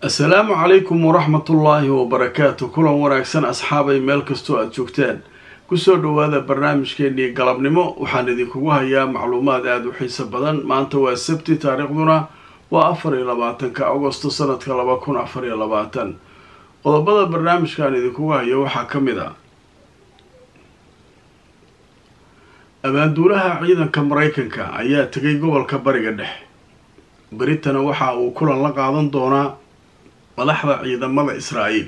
assalaamu calaykum waraxmatullaahi wabarakaatu kulan wanaagsan asxaabay meel kastoo aada joogtaan kusoo dhowaada barnaamijkeennii galabnimo waxaan idinkugu hayaa macluumaad aada u xiiso badan maanta waa sabti taariikhduna waa afar iyo labaatanka agosto sanadka laba kun afar iyo labaatan qodobada barnaamijkaan idinkugu hayo waxaa ka mid ah abaanduulaha ciidanka maraykanka ayaa tegay gobolka bariga dhexe beritana waxa uu kulan la qaadan doonaa madaxda ciidamada israa'iil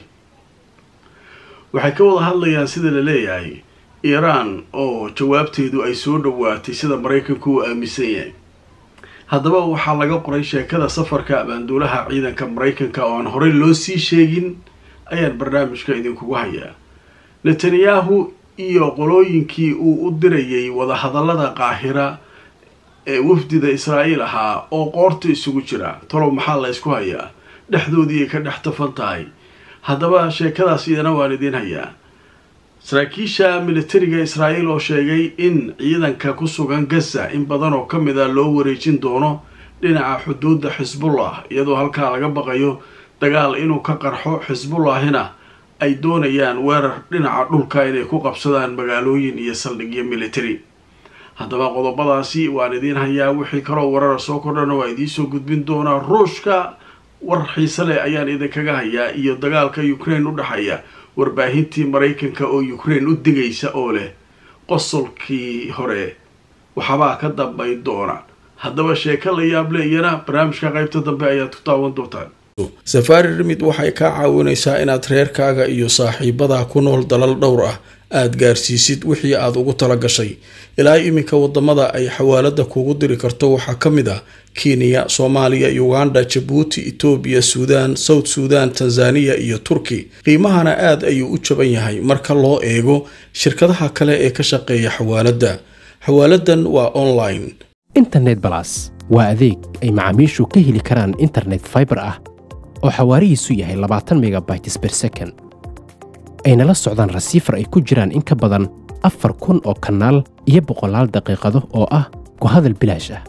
waxay ka wada hadlayaan sida la leeyahay iiraan oo jawaabteedu ay soo dhowaatay sida maraykanku uu aaminsan yahay haddaba waxaa laga qoray sheekada safarka abaanduulaha ciidanka maraykanka oo aan horey loo sii sheegin ayaan barnaamijka idinkugu hayaa netanyahu iyo qolooyinkii uu u dirayay wadahadallada qaahira ee wafdida israa'iil ahaa oo qoorta isugu jira talow maxaa la ysku hayaa dhexdoodii ay ka dhex tafan tahay haddaba sheekadaas iyana waan idiin hayaa saraakiisha militariga israa'iil oo sheegay in ciidanka ku sugan gaza in badan oo ka mid a loo wareejin doono dhinaca xuduudda xisbullah iyadoo halkaa laga baqayo dagaal inuu ka qarxo xisbullahina ay doonayaan weerar dhinaca dhulka inay ku qabsadaan magaalooyin iyo saldhigyo military haddaba qodobadaasi waan idiin hayaa wixii kaloo warara soo kordhana waa idiinsoo gudbin doonaa ruushka war xiise leh ayaan idinkaga hayaa iyo dagaalka ukraine u dhexeeya warbaahintii maraykanka oo ukraine u digaysa oo leh qosolkii hore waxbaa ka dambayn doona haddaba sheeko la yaable iyana barnaamijka qaybta dambe ayaad ku daawan doontaan safaari rimid waxay kaa caawinaysaa inaad reerkaaga iyo saaxiibadaa ku nool dalal dhowr ah aada gaarsiisid wixii aada ugu tala gashay ilaa iminka wadamada ay xawaalada kugu diri karto waxaa ka mid ah kenya soomaaliya uganda jabuuti etoobiya suudaan south suudan tanzaniya iyo turki qiimahana aad ayuu u jaban yahay marka loo eego shirkadaha kale ee ka shaqeeya xawaaladda xawaaladan waa online internet balas waa adeeg ay macaamiishu ka heli karaan internet faibar ah oo xawaarihiisu yahay labaatan megabytes ber second ayna la socdaan rasiifar ay ku jiraan in ka badan afar kun oo kanaal iyo boqolaal daqiiqado oo ah ku hadal bilaash ah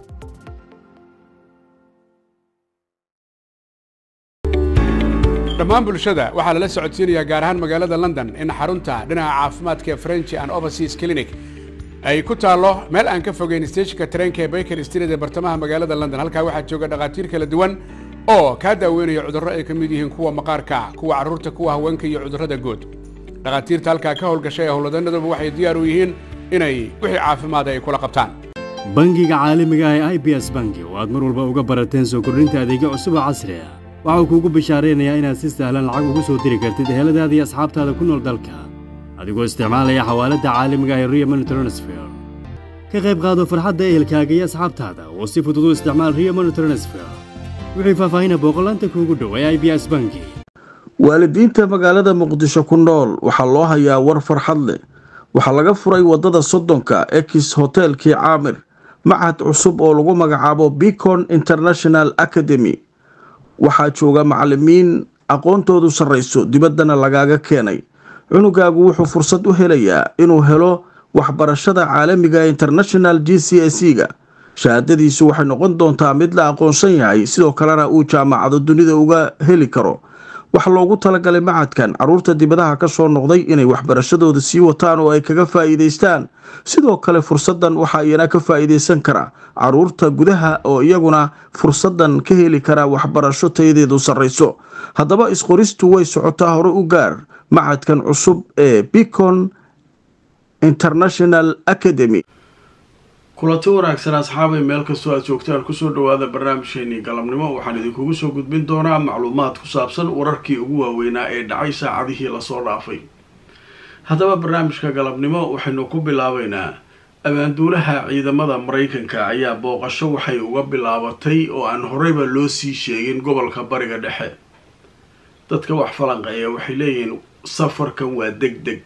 dhammaan bulshada waxaa lala socodsiinayaa gaar ahaan magaalada london in xarunta dhinaca caafimaadka ee french and overseas clinic ay ku taallo meel aan ka fogeyn steeshinka tareenka ee baker street ee bartamaha magaalada london halkaa waxaa jooga dhakhaatiir kala duwan oo kaa daaweynaya cudurro ay ka mid yihiin kuwa maqaarka kuwa carruurta kuwa haweenka iyo cudurrada guud dhakhaatiirta halkaa ka howlgashay ee howlwadanaduba waxay diyaar u yihiin inay wixii caafimaada ay kula qabtaan bangiga caalamiga ah ee i b s bangi oo aad mar walba uga barateen soo kordhinta adeegyo cusub oo casri ah waxau kuugu bishaaraynayaa inaad si sahlan lacag ugu soo diri kartid eheladaada iyo asxaabtaada ku nool dalka adigoo isticmaalaya xawaaladda caalamiga ah ee rio money transfer ka qayb qaado farxadda ehelkaaga iyo asxaabtaada oo si fudud u isticmaal rio money transfer wixii faahfaahina booqolaanta kuugu dhow ee i b s bangi waalidiinta magaalada muqdisho ku nool waxaa loo hayaa war farxad leh waxaa laga furay waddada soddonka ekis hoteelkii caamir machad cusub oo lagu magacaabo bicon international academy waxaa jooga macalimiin aqoontoodu sarrayso dibaddana lagaaga keenay cunugaagu wuxuu fursad u helayaa inuu helo waxbarashada caalamiga international g c s e ga shahaadadiisu waxay noqon doontaa mid la aqoonsan yahay sidoo kalena uu jaamacado dunida uga heli karo waxaa loogu talagalay macadkan caruurta dibadaha ka soo noqday inay waxbarashadooda sii wataan oo ay kaga faa'iidaystaan sidoo kale fursaddan waxaa iyana ka faa'iidaysan kara caruurta gudaha oo iyaguna fursaddan ka heli kara waxbarasho tayadeedu sarrayso haddaba isqoristu way socotaa hore u gaar macadkan cusub ee bicon international academy kulanti wanaagsan asxaabay meel kastoo aad joogtaan kusoo dhowaada barnaamijkeenii galabnimo waxaan idinkugu soo gudbin doonaa macluumaad ku saabsan wararkii ugu waaweynaa ee dhacay saacadihii lasoo dhaafay haddaba barnaamijka galabnimo waxaynu ku bilaabeynaa abaanduulaha ciidamada maraykanka ayaa booqasho waxay uga bilaabatay oo aan horeyba loo sii sheegin gobolka bariga dhexe dadka wax falanqeeya waxay leeyihiin safarkan waa deg deg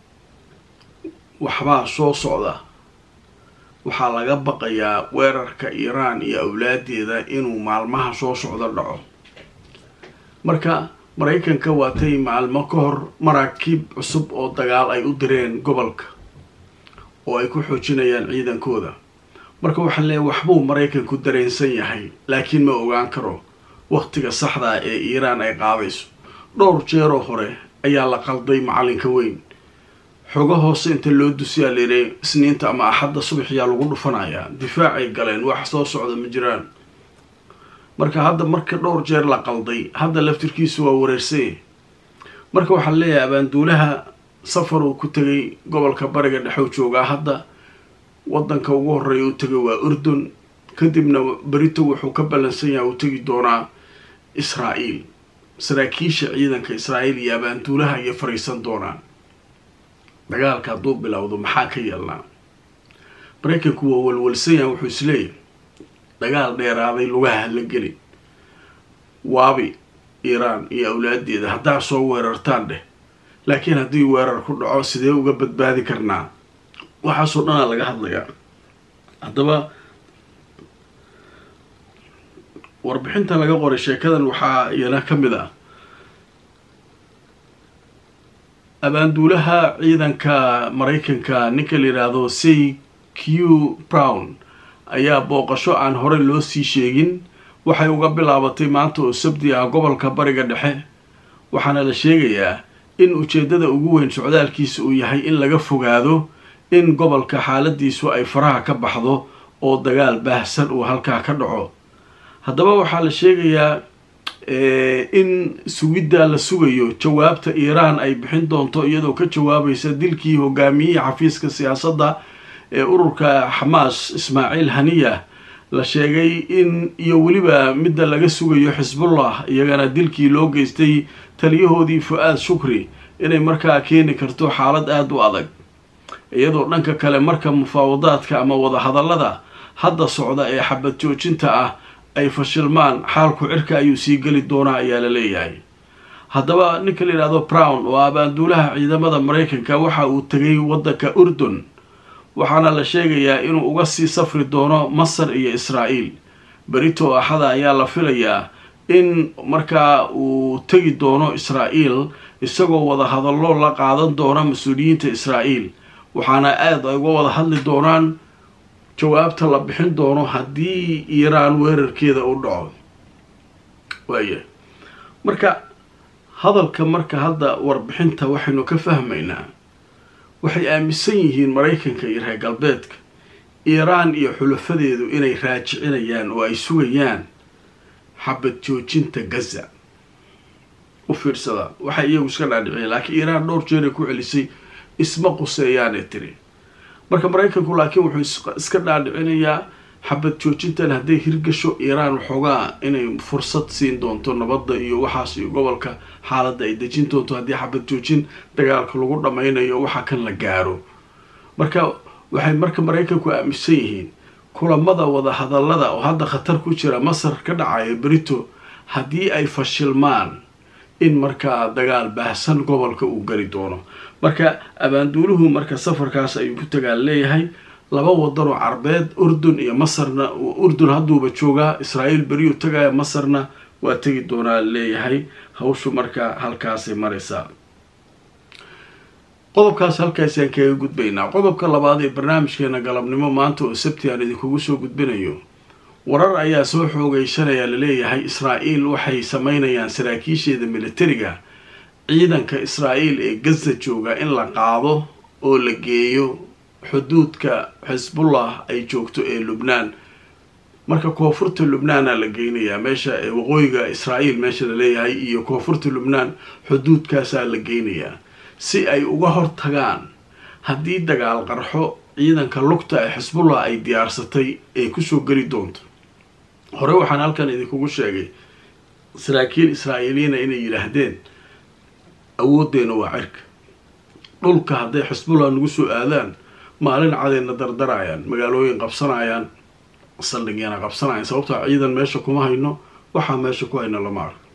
waxbaa soo socda waxaa laga baqayaa weerarka iiraan iyo awlaadeeda inuu maalmaha soo socdo dhaco marka maraykanka waatay maalmo ka hor maraakiib cusub oo dagaal ay u direen gobolka oo ay ku xoojinayaan ciidankooda marka waxaa leeyahy waxbuu maraykanku dareensan yahay laakiin ma ogaan karo waqtiga saxdaa ee iiraan ay qaadayso dhowr jeeroo hore ayaa la qalday macalinka weyn xogo hoose inta loo dusiyaa layidhi isniinta ama axadda subaxyaa lagu dhufanayaa difaacay galeen wax soo socda ma jiraan marka hadda marka dhowr jeer la qalday hadda laftirkiisu waa wareersay marka waxaan leeyahay abaanduulaha safar uu ku tegay gobolka bariga dhexow joogaa hadda wadanka ugu horeeya u tegay waa urdun kadibna berito wuxuu ka ballansan yahay uu tegi doonaa israa'iil saraakiisha ciidanka israa'iil iyo abaanduulaha ayay fariisan doonaan dagaalka hadduu bilowdo maxaa ka yeelnaa maraykanku waa walwalsan yahay wuxuu isleeyahay dagaal dheeraaday lugaha la gelin waabi iiraan iyo awlaadeeda haddaa soo weerartaan dheh laakiin haddii weerar ku dhaco sidee uga badbaadi karnaa waxaasoo dhanaa laga hadlayaa haddaba warbixinta laga qoray sheekadan waxaa iyana ka mid ah abaanduulaha ciidanka maraykanka ninka la yidhaahdo c q brown ayaa booqasho aan horey loo sii sheegin waxay uga bilaabatay maanta oo sabti ah gobolka bariga dhexe waxaana la sheegayaa in ujeeddada ugu weyn socdaalkiisa uu yahay in laga fogaado in gobolka xaaladiisu ay faraha ka baxdo oo dagaal baahsan uu halkaa ka dhaco haddaba waxaa la sheegayaa in sugiddaa la sugayo jawaabta iiraan ay bixin doonto iyadoo ka jawaabaysa dilkii hogaamiyihii xafiiska siyaasadda ee ururka xamaas ismaaciil haniya la sheegay in iyo weliba midda laga sugayo xisbullah iyagana dilkii loo geystay taliyahoodii fu-aad shukri inay markaa keeni karto xaalad aada u adag iyadoo dhanka kale marka mufaawadaadka ama wadahadallada hadda socda ee xabad joojinta ah ay fashilmaan xaalku cirka ayuu sii geli doonaa ayaa la leeyahay haddaba ninka la yidhahdo brown oo abaanduulaha ciidamada maraykanka waxa uu tegay waddanka urdun waxaana la sheegayaa inuu uga sii safri doono masar iyo israa'iil berito axada ayaa la filayaa in markaa uu tegi doono israa'iil isagoo wada hadallo la qaadan doona mas-uuliyiinta israa'iil waxaana aada ay uga wada hadli doonaan jawaabta la bixin doono haddii iiraan weerarkeeda u dhaco waaya marka hadalka marka hadda warbixinta waxaynu ka fahmaynaa waxay aaminsan yihiin maraykanka iyo reer galbeedka iiraan iyo xulafadeedu inay raajicinayaan oo ay sugayaan xabad joojinta gaza u fiirsada waxay iyagu iska dhaadhiciyeen laakiin iiraan dhowr jeeray ku celisay isma quseeyaanee tiri marka maraykanku laakiin wuxuu iska dhaadhicinayaa xabad joojintan hadday hirgasho iiraan waxoogaa inay fursad siin doonto nabadda iyo waxaas iyo gobolka xaaladda ay dejin doonto haddii xabad joojin dagaalka lagu dhammaynayo waxa kan la gaaro marka waxay marka maraykanku aaminsan yihiin kulamada wada hadallada oo hadda khatar ku jira masar ka dhacaya berito haddii ay fashilmaan in markaa dagaal baahsan gobolka uu geli doono marka abaanduuluhu marka safarkaas ayuu ku tagaa leeyahay laba wadan oo carbeed urdun iyo masarna urdun hadduuba joogaa israa'iil beriyuu tagaya masarna waa tegi doonaa leeyahay hawshu marka halkaasay maraysaa qodobkaas halkaasaan kaga gudbaynaa qodobka labaad ee barnaamijkeena galabnimo maanta oo sabti aan idinkugu soo gudbinayo warar ayaa soo xoogeysanaya laleeyahay israa'iil waxay sameynayaan saraakiisheeda militariga ciidanka israa'iil ee gaza jooga in la qaado oo la geeyo xuduudka xisbullah ay joogto ee lubnaan marka koonfurta lubnaana la geynayaa meesha waqooyiga israa'iil meesha la leeyahay iyo koonfurta lubnaan xuduudkaasaa la geynayaa si ay uga hortagaan haddii dagaal qarxo ciidanka lugta ee xisbullah ay diyaarsatay ee kusoo geli doonto hore waxaan halkan idinkugu sheegay saraakiil israa'iiliyiina inay yidhaahdeen awooddeena waa cirka dhulka hadday xisbullah nagu soo aadaan maalin cadayna dardarayaan magaalooyin qabsanayaan saldhigyana qabsanayaan sababtoo ciidan meesha kuma hayno waxaa meesha ku hayno lama arko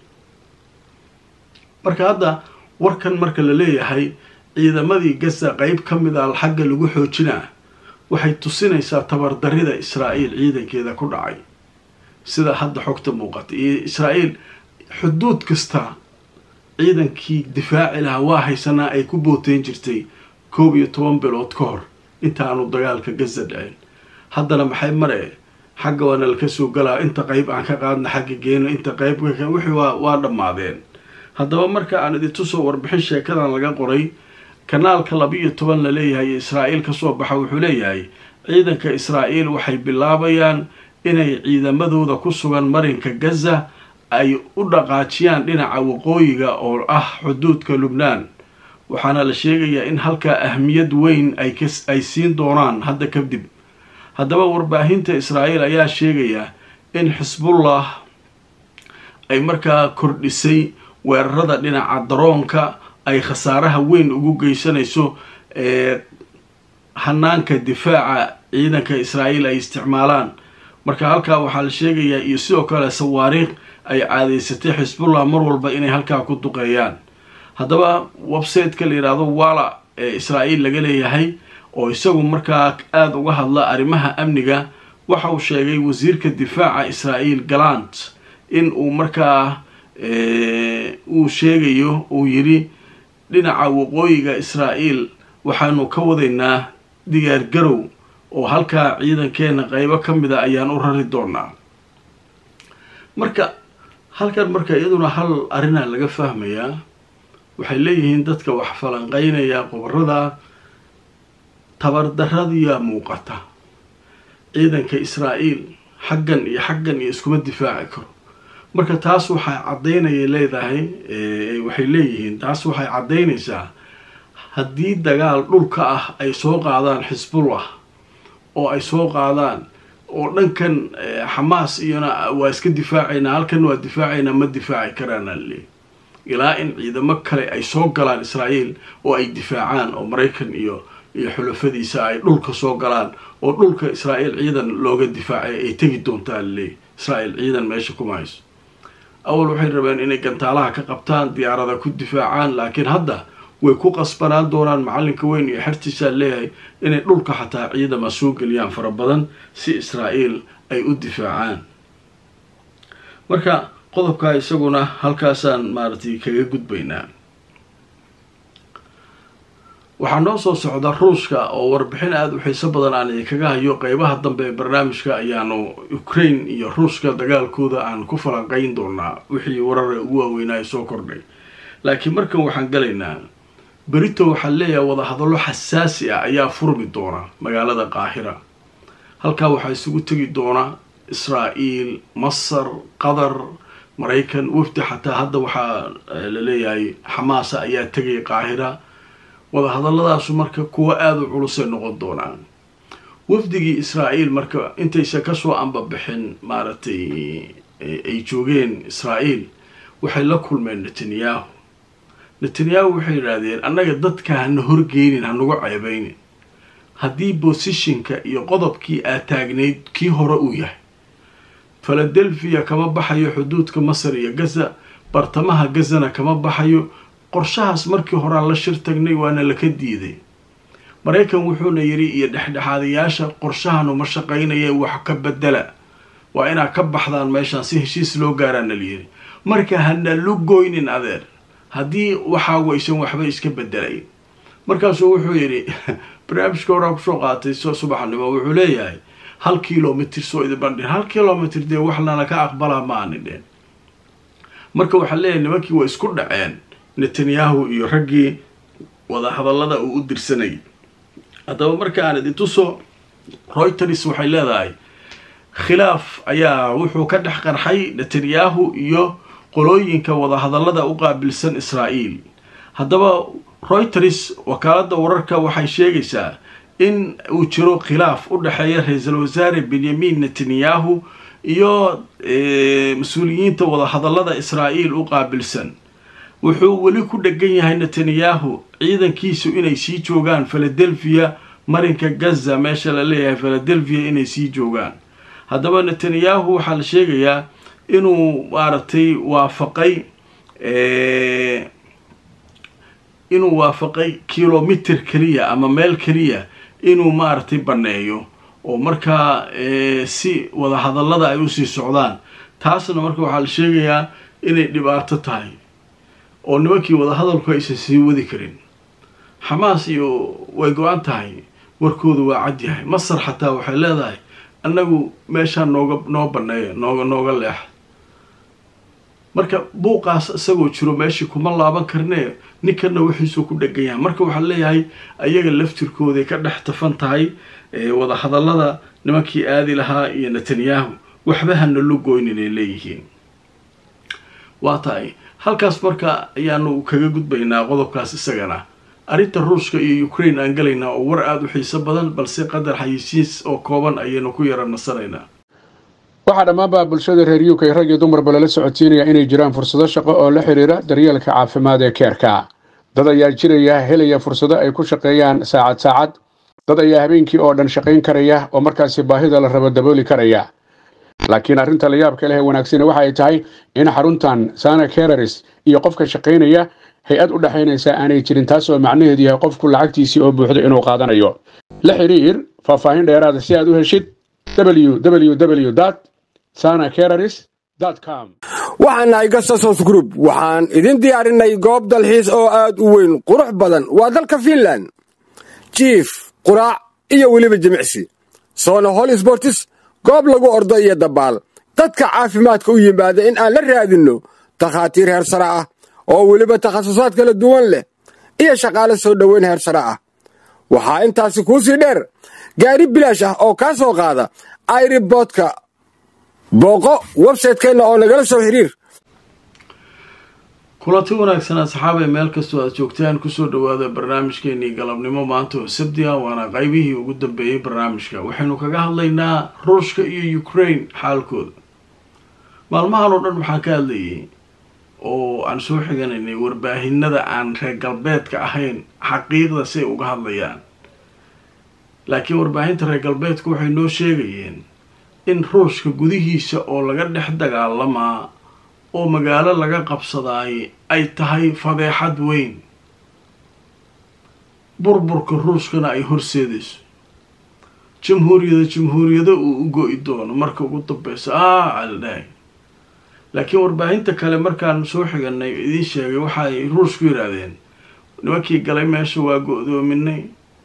marka hadda warkan marka la leeyahay ciidamadii gaza qeyb ka mid a xagga lagu xoojinaa waxay tusinaysaa tabardarida israa'iil ciidankeeda ku dhacay sida hadda xogta muuqata iyo israa'iil xuduud kasta ciidankii difaaci lahaa waa haysanaa ay ku booteyn jirtay koob iyo toban bilood ka hor intaanu dagaalka gaza dhicin haddana maxay maree xagga waana laka soo galaa inta qeyb aan ka qaadna xagga geeno inta qeyb wixii waa waa dhammaadeen haddaba marka aan idintusoo warbixin sheekadan laga qoray kanaalka laba-iyo toban la leeyahay israa'iil kasoo baxa wuxuu leeyahay ciidanka israa'iil waxay bilaabayaan inay ciidamadooda ku sugan marinka gaza ay u dhaqaajiyaan dhinaca waqooyiga oo ah xuduudka lubnaan waxaana la sheegayaa in halkaa ahmiyad weyn ay siin doonaan hadda kadib haddaba warbaahinta israa'iil ayaa sheegaya in xisbullah ay markaa kordhisay weerarada dhinaca daroonka ay khasaaraha weyn ugu geysanayso ee hanaanka difaaca ciidanka israa'iil ay isticmaalaan marka halkaa waxaa la sheegayaa iyo sidoo kale sawaariikh ay caadeysatay xisbullah mar walba inay halkaa ku duqeeyaan haddaba websiteka la yidhaahdo wala ee israa'iil laga leeyahay oo isagu markaa aada uga hadla arrimaha amniga waxa uu sheegay wasiirka difaaca israa'iil galant in uu markaa uu sheegayo uu yidhi dhinaca waqooyiga israa'iil waxaanu ka wadaynaa diyaar garow oo halkaa ciidankeena qeybo ka mid a ayaan u rari doonaa marka halkan marka iyaduna hal arrinaa laga fahmayaa waxay leeyihiin dadka wax falanqeynaya qobarada tabardaradiyaa muuqata ciidanka israa'iil xaggan iyo xaggan iyo iskuma difaaci karo marka taas waxay caddaynaya leedahay waxay leeyihiin taas waxay caddaynaysaa haddii dagaal dhulka ah ay soo qaadaan xisbullah oo ay soo qaadaan oo dhankan xamaas iyona waa iska difaacaynaa halkan waa difaacaynaa ma difaaci karaana leey ilaa in ciidamo kale ay soo galaan israa'iil oo ay difaacaan oo maraykan iyo iyo xulafadiisa ay dhulka soo galaan oo dhulka israa'iil ciidan looga difaacay ay tegi doontaa leey israa'iil ciidan meesha kuma hayso awal waxay rabeen inay gantaalaha ka qabtaan diyaarada ku difaacaan laakiin hadda way ku qasbanaan doonaan macalinka weyn iyo xertiisaa leeyahay inay dhulka xataa ciidama soo geliyaan fara badan si israa'iil ay u difaacaan marka qodobkaa isaguna halkaasaan maaragtay kaga gudbaynaa waxaa noo soo socda ruushka oo warbixin aada u xiiso badan aan idinkaga hayo qeybaha dambe ee barnaamijka ayaanu ukraine iyo ruushka dagaalkooda aan ku falanqeyn doonaa wixii warare ugu waaweynaa ay soo kordhay laakiin markan waxaan galaynaa berito waxaa leeyahay wadahadallo xasaasi ah ayaa furmi doona magaalada qaahira halkaa waxaa isugu tegi doona israa'iil masar qatar maraykan wafdi xataa hadda waxaa la leeyahay xamaasa ayaa tegay qaahira wadahadalladaasu marka kuwo aada u culusay noqon doonaan wafdigii israa'iil marka intaysa kasoo ambabixin maaragtay ay joogeen israa'iil waxay la kulmeen netanyahu netanyahu waxay yidhaahdeen annaga dadka hana horgeynin hanagu ceebeynin haddii bosishinka iyo qodobkii aad taagnayd kii hore uu yahay philadelphia kama baxayo xuduudka masar iyo gaza bartamaha gazana kama baxayo qorshahaas markii horaan la shir tagnay waana laka diiday maraykan wuxuuna yidhi iyo dhexdhexaadayaasha qorshahanu ma shaqaynaya wax ka bedela waa inaad ka baxdaan meeshaan si heshiis loo gaaraana layidhi marka hana lugoynin adeer haddii waxaagu aysan waxba iska bedelayn markaasuu wuxuu yidhi barnaamijka horaa kusoo qaatay so subaxnimo wuxuu leeyahay hal kilomitr soo idinbandhin hal kilomitr dee wax lana ka aqbalaa ma aani dheen marka waxaa leeyahay nimankii waa isku dhaceen netanyahu iyo raggii wadahadallada uu u dirsanayay haddaba marka aan idintuso reuters waxay leedahay khilaaf ayaa wuxuu ka dhex qarxay netanyahu iyo qolooyinka wadahadallada u qaabilsan israa'iil haddaba reuters wakaaladda wararka waxay sheegaysaa in uu jiro khilaaf u dhexeeya ra-iisul wasaare benyamin netanyahu iyo mas-uuliyiinta wadahadallada israa'iil u qaabilsan wuxuu weli ku dhegan yahay netanyahu ciidankiisu inay sii joogaan philadelphia marinka gaza meesha la leeyahay philadelphia inay sii joogaan haddaba netanyahu waxaa la sheegayaa inuu maaragtay waafaqay inuu waafaqay kilomitr keliya ama meel keliya inuu maaragtay banneeyo oo markaa si wadahadallada ay usii socdaan taasna marka waxaa la sheegayaa inay dhibaato tahay oo nimankii wadahadalku aysan sii wadi karin xamaas iyo way go-an tahay warkoodu waa cad yahay masar xataa waxay leedahay annagu meeshaa nooga noo baneeya nooga nooga leexa marka buuqaas isagoo jiro meeshii kuma laaban karnee ninkanna wixiisuu ku dhegan yahay marka waxaa leeyahay ayaga laftirkooday ka dhex tafan tahay wadahadallada nimankii aadi lahaa iyo netanyahu waxba hana lu goynin ay leeyihiin waa tahay halkaas marka ayaanu kaga gudbaynaa qodobkaas isagana arrinta ruushka iyo ukraine aan galaynaa oo war aada u xiiso badan balse qadar xayisiis oo kooban ayaynu ku yara nasanaynaa waxaa dhammaanba bulshada reer uk rag iyo dumarba lala socodsiinaya inay jiraan fursado shaqo oo la xidhiira daryeelka caafimaad ee keerka dad ayaa jiraya helaya fursado ay ku shaqeeyaan saacad saacad dad ayaa habeenkii oo dhan shaqayn karaya oo markaasi baahida la rabo dabooli karaya laakiin arrinta la yaabka leh ee wanaagsani waxa ay tahay in xaruntan sana kereris iyo qofka shaqaynaya hay-ad u dhexaynaysa aanay jirin taas oo macnaheedu yahay qofku lacagtiisii oo buuxdo inuu qaadanayo la xidhiir faahfaahin dheeraada si aad u heshid www sana kereris com waxaan nahay gasasos group waxaan idin diyaarinay goob dalxiis oo aad u weyn qurux badan waa dalka fiinland jiif quraac iyo weliba jimicsi soona hol sbortis goob lagu ordo iyo dabaal dadka caafimaadka u yimaada in aan la raadinno takhaatiir heersare ah oo weliba takhasusaad kala duwan leh iyo shaqaale soo dhoweyn heersare ah waxaa intaasi kuu sii dheer gaari bilaash ah oo kaa soo qaada airiboodka booqo websaytekeenna oo nagala soo xiriir kulanti wanaagsan asxaabay meel kastoo aad joogtaan kusoo dhawaada barnaamijkeenii galabnimo maanta oo sabti ah waana qaybihii ugu dambeeyey barnaamijka waxaynu kaga hadlaynaa ruushka iyo ukraine xaalkooda maalmahan oo dhan waxaan ka hadlayay oo aan soo xiganaynay warbaahinada aan reer galbeedka ahayn xaqiiqda si ay uga hadlayaan laakiin warbaahinta reer galbeedka waxay noo sheegayeen in ruushka gudihiisa oo laga dhex dagaalamaa oo magaalo laga qabsadaay ay tahay fadeexad weyn burburka ruushkana ay horseedayso jamhuuriyada jamhuuriyado uu u go-i doono marka ugu dambeysa ah aldhahay laakiin warbaahinta kale markaan soo xiganay idiin sheegay waxa ay ruushku yidhaahdeen nimankii galay meesha waa go-doominay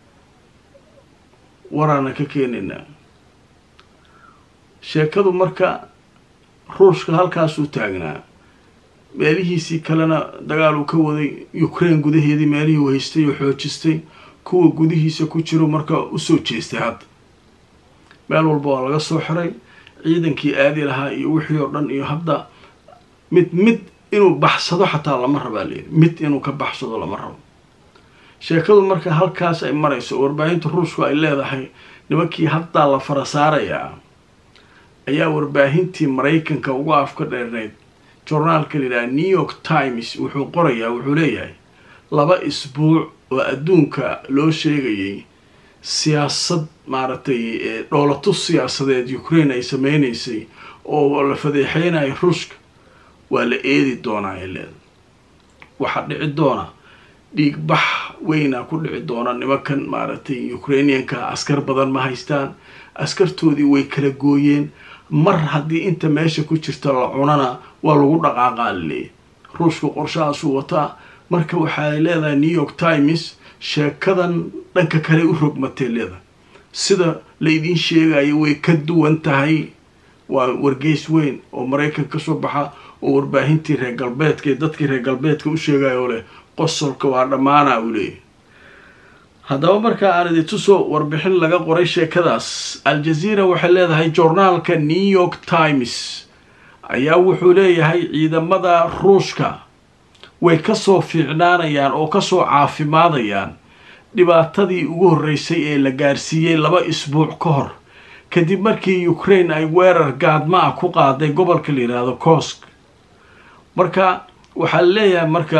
waraana ka keenaynaa sheekadu marka ruushka halkaasuu taagnaa meelihiisii kalena dagaal uu ka waday ukraine gudaheedii meelihii uu haystay oo xoojistay kuwa gudihiisa ku jiro marka usoo jeestay hadda meel walba waa laga soo xiray ciidankii aadi lahaa iyo wixii oo dhan iyo hadda mid mid inuu baxsado xataa lama rabaa leeyi mid inuu ka baxsado lama rabo sheekadu marka halkaas ay marayso warbaahinta ruushku ay leedahay nimankii haddaa la fara saarayaa ayaa warbaahintii maraykanka uga afka dheernayd jornaalka layidhaha new york times wuxuu qorayaa wuxuu leeyahay laba isbuuc oo adduunka loo sheegayay siyaasad maaragtay dhoolatus siyaasadeed ukraine ay sameynaysay oo la fadeexeynaya ruushka waa la eedi doonaa ay leedahay waxaa dhici doona dhiigbax weynaa ku dhici doona nimankan maaragtay ukrainianka askar badan ma haystaan askartoodii way kala gooyeen mar haddii inta meesha ku jirta la cunana waa lagu dhaqaaqaa laleeyahy ruushku qorshahaasuu wataa marka waxay leedahay new york times sheekadan dhanka kale u rogmatay leedahay sida la idiin sheegayo way ka duwan tahay waa wargeys weyn oo maraykan ka soo baxa oo warbaahintii reer galbeedka ee dadkii reer galbeedka u sheegaya oo leh qosolka waa dhammaana uu leeyahy haddaba markaa aan idintusoo warbixin laga qoray sheekadaas al-jazeera waxay leedahay joornaalka new york times ayaa wuxuu leeyahay ciidamada ruushka way kasoo fiicnaanayaan oo kasoo caafimaadayaan dhibaatadii ugu horreysay ee la gaarsiiyey laba isbuuc ka hor kadib markii ukraine ay weerar gaadma ah ku qaaday gobolka la yidhaahdo kosk marka waxaa leeyahay marka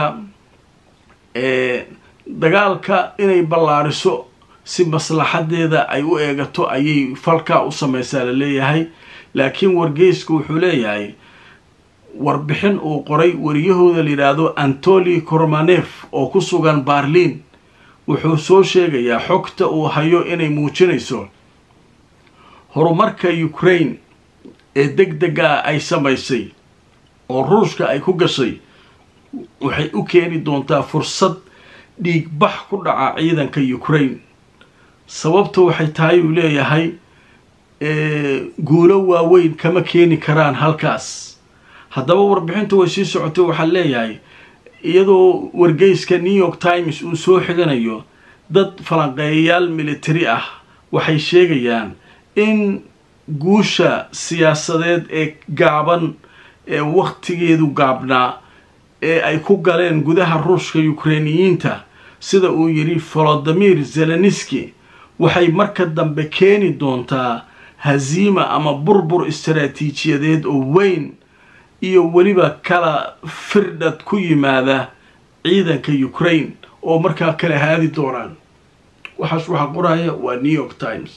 dagaalka inay ballaariso si maslaxadeeda ay u eegato ayay falkaa u sameysaa la leeyahay laakiin wargeysku wuxuu leeyahay warbixin uu qoray wariyahooda la yidhaahdo antoli kormanef oo ku sugan barliin wuxuu soo sheegayaa xogta uu hayo inay muujinayso horumarka ukraine ee deg dega ay samaysay oo ruushka ay ku gashay waxay u keeni doontaa fursad dhiigbax ku dhaca ciidanka ukraine sababta waxay tahay uu leeyahay guulo waaweyn kama keeni karaan halkaas haddaba warbixinta way sii socotay waxaa leeyahay iyadoo wargeyska new york times uu soo xiganayo dad falanqeeyayaal military ah waxay sheegayaan in guusha siyaasadeed ee gaaban ee wakhtigeedu gaabnaa ee ay ku galeen gudaha ruushka ukreiniyiinta sida uu yidhi volodimir zeleniski waxay marka dambe keeni doontaa haziima ama burbur istaraatiijiyadeed oo weyn iyo weliba kala firdhad ku yimaada ciidanka ukraine oo markaa kala haadi doonaan waxaas waxaa qoraya waa new york times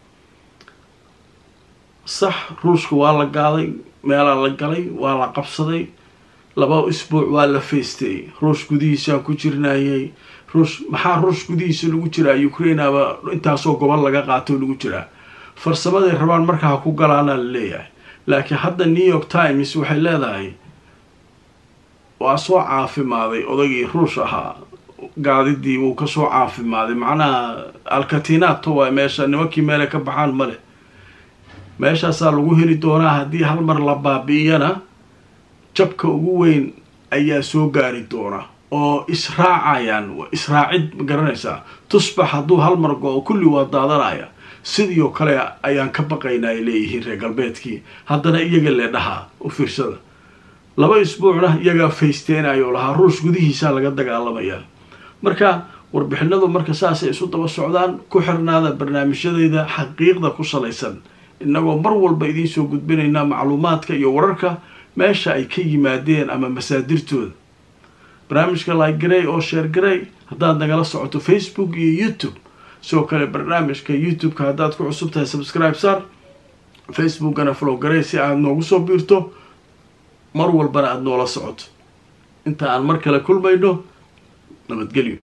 sax ruushka waa la gaaday meelaa la galay waa la qabsaday laba isbuuc waa la faystay ruush gudihiisaan ku jirnayay ruush maxaa ruush gudihiisa lagu jiraa ukrainaba intaasoo gobol laga qaato lagu jiraa farsamaday rabaan markaa ha ku galaana la leeyahay laakiin hadda new york times waxay leedahay waa soo caafimaaday odagii ruush ahaa gaadidii wuu kasoo caafimaaday macnaha alkatinato waa meesha nimankii meele ka baxaan male meeshaasaa lagu heli doonaa haddii hal mar la baabi'iyana jabka ugu weyn ayaa soo gaari doona oo israacayaan israacid ma garanaysaa tusbax hadduu hal mar go-o kulli waa daadanaya sidii oo kale ayaan ka baqaynaa ay leeyihiin reer galbeedkii haddana iyaga le dhahaa u fiirsada laba isbuucna iyagaa faysteenayoo lahaa ruush gudihiisaa laga dagaalamayaa marka warbixinadu marka saasay isu daba socdaan ku xirnaada barnaamijyadeyda xaqiiqda ku salaysan innagoo mar walba idiin soo gudbinaynaa macluumaadka iyo wararka meesha ay ka yimaadeen ama masaadirtooda barnaamijka like-garey oo sheer garey haddaad nagala socoto facebook iyo youtube sidoo kale barnaamijka youtube-ka haddaad ku cusub tahay subscribe sar facebookana flow garey si aad noogu soo biirto mar walbana aada noola socoto inta aan mar kale kulmayno nabadgelyo